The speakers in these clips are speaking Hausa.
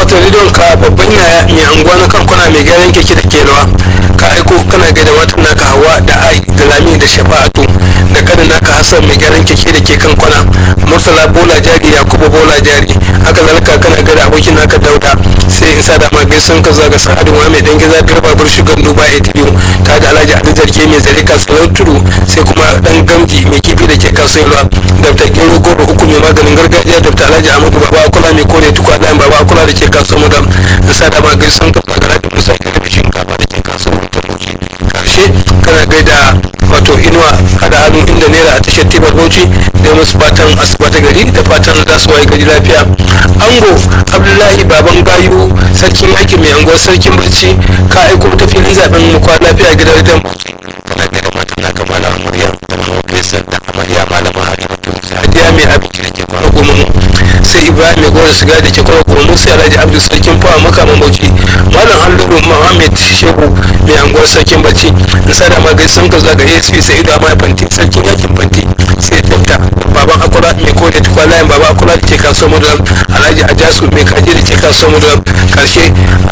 akwatin rediyon ka babban yaya mai anguwa na kankuna mai gyaran keke da kenawa ka aiko kana gaida matan naka hawa da ai da lami da shafa'atu da kanin naka hassan mai gyaran keke da ke kankuna murtala bola jari yakubu bola jari haka zalika kana gaida abokin naka dauda sai in sa da ma gaisan ka zaga sa'adu wa mai dan giza garba bar shugan duba ya biyu ta da alhaji ali zarge mai zare kasuwar tudu sai kuma dan gamji mai kifi da ke kasuwar dr gero goro uku mai maganin gargajiya dr alhaji amadu baba akula mai kore tuku a ɗayan baba akula da ke kasuwar mudam in sa da ma gaisan ka zaga alhaji musa ke da shinkafa da ke kasuwar mutum karshe kana gaida wato inuwa hada hannu inda naira a tashar tibar bauchi da musu fatan asuba ta gari da fatan za su waye gari lafiya ango abdullahi baban gayu sarkin yakin mai anguwar sarkin barci ka aiko ta filin zaben mu kwa lafiya gidan dan kana gaida matan naka malama murya da mama Faisal da amarya malama Halimatu hadiya mai abinci da ke kwana goma mu sai ibrahim mai gora siga da ke kwana goma mu sai alhaji abdul sarkin fawa makaman bauchi malam halluru muhammad shehu mai anguwar sarkin barci da sada ma gaisan ka zaga asc sai da ma fanti sarkin yakin fanti sai dokta baban akura mai kore tukwa layin baba akura da ke kasuwar mudulam alhaji ajasu mai kaji da ke kasuwar mudulam karshe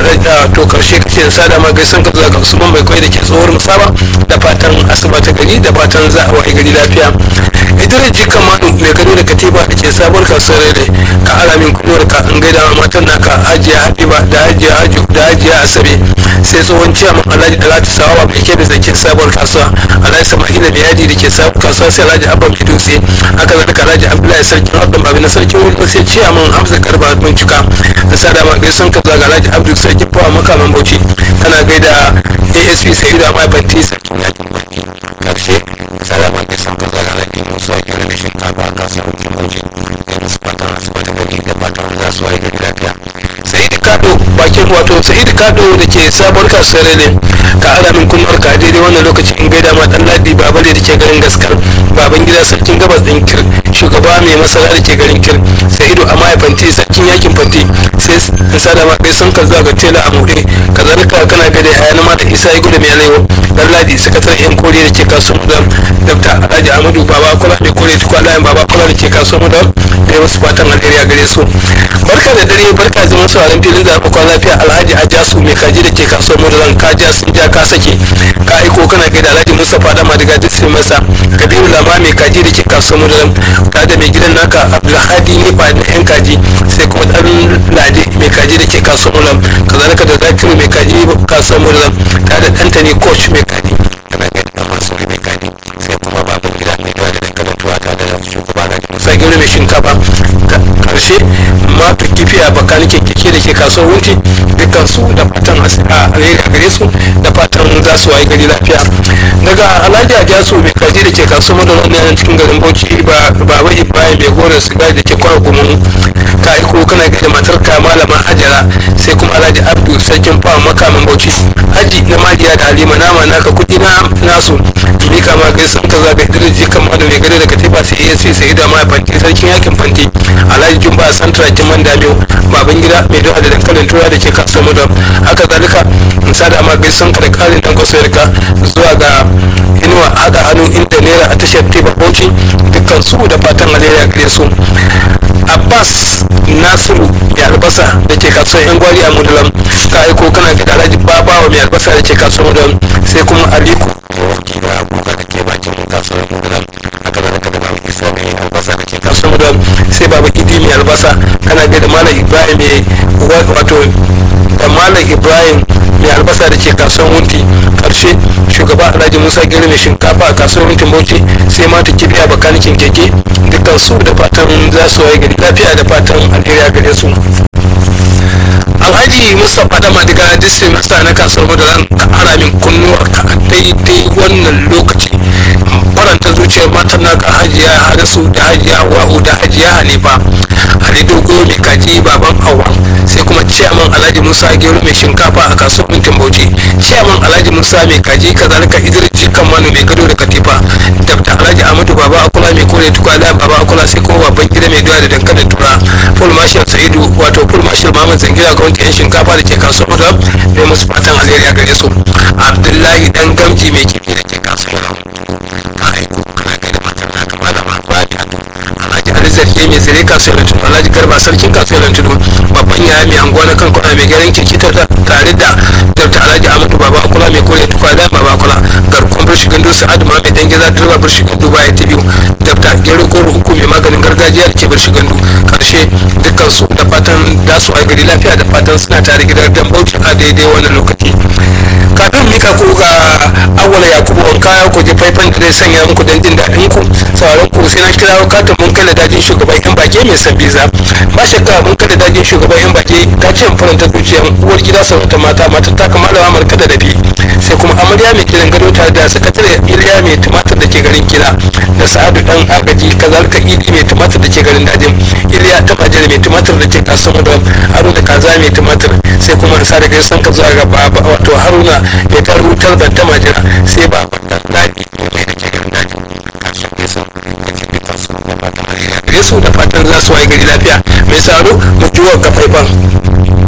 to karshe kace sada ma gaisan ka zaga usman mai kwai da ke tsohuwar musaba da fatan asuba ta gari da fatan za a waye gari lafiya idris jika manu mai gado da katifa da ke sabon kasuwar rere ka alamin kuduwar ka an gaida wa matan naka hajiya habiba da hajiya haju da hajiya asabe sai tsohon ciyaman alhaji dalatu sawawa mai kebe da ke sabon kasuwa alhaji sama'ila mai yadi da ke sabon kasuwa sai alhaji abba mai dutse haka zalika alhaji abdullahi sarkin abban babi na sarkin wuri sai ciyaman hamza garba mun cika da sada ma gaisan ka zaga alhaji abdul sarkin fawa makaman bauchi kana gaida asp sai da mai banti sarkin yakin banki karshe salama ke san ka zaga lafi musa kira da shinkafa a kasuwar kimauji da musu fatan asuba ta gari da fatan za su waye gari lafiya sa'id kado bakin wato sa'id kado da ke sabon kasuwar ne ka ara min kunnuwar ka daidai wannan lokacin in gaida ma dan ladi babale da ke garin gaskar baban gida sarkin gabas din kir shugaba mai masara da ke garin kir sa'idu a fanti sarkin yakin fanti sai in sada ma kai sun ka zuwa ga tela a muɗe kazalika kana gada yaya na mata isa ya gudu mai alewa dan ladi sakataren yan koriya da ke kasuwar mudam dabta alhaji amadu baba kula da kore tukwa layin baba kula da ke kasuwar mudam da wasu fatan alheri a gare su barka da dare barka zaman sauran filin zaɓen kwan lafiya alhaji ajasu mai kaji da ke kasuwar mudam ka ja sun ja ka sake ka aiko kana gaida alhaji mustapha da madiga duk sai masa kabiru lama mai kaji da ke kasuwar mudam ta da mai gidan naka abdulhadi ne ba da yan kaji sai kuma dan lade mai kaji da ke kasuwar mudam kazalika da zakiru mai kaji kasuwar mudam ta da ɗanta ne coach mai kaji kana gaida dan masu mai kadi sai kuma baban gida mai dawa da dankalin tuwa ta da shugaba na musa sai gina mai shinkafa karshe mata kifi a bakanike keke da ke kasuwar wunti dukkan su da fatan alheri a gare su da fatan za su wayi gari lafiya daga alhaji ajasu mai kaji da ke kasuwar madara ne cikin garin bauchi ba baba ibrahim mai gora sigari da ke kwara gumin ka aiko kana gaida matar ka malama hajara sai kuma alhaji abdu sarkin fawa makamin bauchi haji na mariya da halima nama naka kudi na nasu mika ma gaisan ka zaga idris kama da mai gado da katifa sai iya sai sai da ma fanti sarkin yakin fanti alhaji jumba santra jiman damiyo baban gida mai dawa da dankalin tura da ke kasuwar mudam haka zalika in sada ma gaisan ka da karin dan kwasayar ka zuwa ga inuwa hada hannu inda naira a tashar teba bauchi dukkan su da fatan alheri a gare su abbas nasiru mai albasa da ke kasuwar yan gwari a mudulam ka aiko kana ga alhaji babawa mai albasa da ke kasuwar mudulam sai kuma aliku wanki da abubuwa da ke bakin kasuwar mudulam haka da naka da babu isa mai albasa da ke kasuwar mudulam sai baba idi mai albasa kana ga da malam ibrahim mai wato da malam ibrahim mai albasa da ke kasuwar wunti karshe shugaba alhaji musa gari mai shinkafa a kasuwar wunti bauchi sai mata kibiya bakanikin keke dukkan su da fatan za su waye gari lafiya da fatan alheri a gare su alhaji mustapha da madiga disney masa na kasuwar madaran ka ara min kunnuwar ka a daidai wannan lokaci faranta zuciyar matan naka hajiya harasu da hajiya wa'u da hajiya hanifa ali dogo mai kaji baban hawa sai kuma ciyaman alhaji musa gero mai shinkafa a kasuwar mintin bauchi ciyaman alhaji musa mai kaji kazalika idris kan manu mai gado da katifa dabta alhaji amadu baba akula mai kore tukwana baba akula sai kuma babban gida mai doya da dankalin tura full marshal sa'idu wato full marshal muhammad zangira ga wanke yan shinkafa da ke kasuwar mutum mai musu fatan alheri a gare su abdullahi dan gamji mai kifi da ke kasuwar ka aiko kana gaida matar naka malama ba da alhaji alizar ke mai zare kasuwar tudu alhaji garba sarkin kasuwar tudu baban yaya mai anguwa na kankuna mai garin kirkita tare da dr alhaji ahmadu baba akula mai kore tukwa da baba akula garkon birshi gandu sa'adu ma mai dan gida direba birshi gandu baya ta biyu dr gero goro uku mai maganin gargajiya da ke birshi gandu karshe dukkan su da fatan da su a gari lafiya da fatan suna tare gidan dan bauchi a daidai wannan lokaci kafin mika ku ga awwala yakubu an kaya ku je faifan da zai sanya muku don jin daɗin ku sauran ku sai na kira katin mun kai da dajin shugaban yan bage mai san biza ba shakka mun kai da dajin shugaban yan bage ta ce in faranta zuciyar uwar gida sarauta mata mata ta kama da amurka da dabi sai kuma amarya mai kiran gado tare da sakatare iliya mai tumatir da ke garin kila da sa'adu dan agaji kazalika idi mai tumatir da ke garin dajin iliya ta bajere mai tumatir da ke kasuwa da haruna kaza mai tumatir sai kuma sa da gaisan ka zuwa ga wato haruna mai tar wutar da ta majira sai ba daji mai da ke garin daji kasuwa ke son da ke bi kasuwa da fatan alheri gare su da fatan za su waye gari lafiya mai saro mu jiwa ka faifan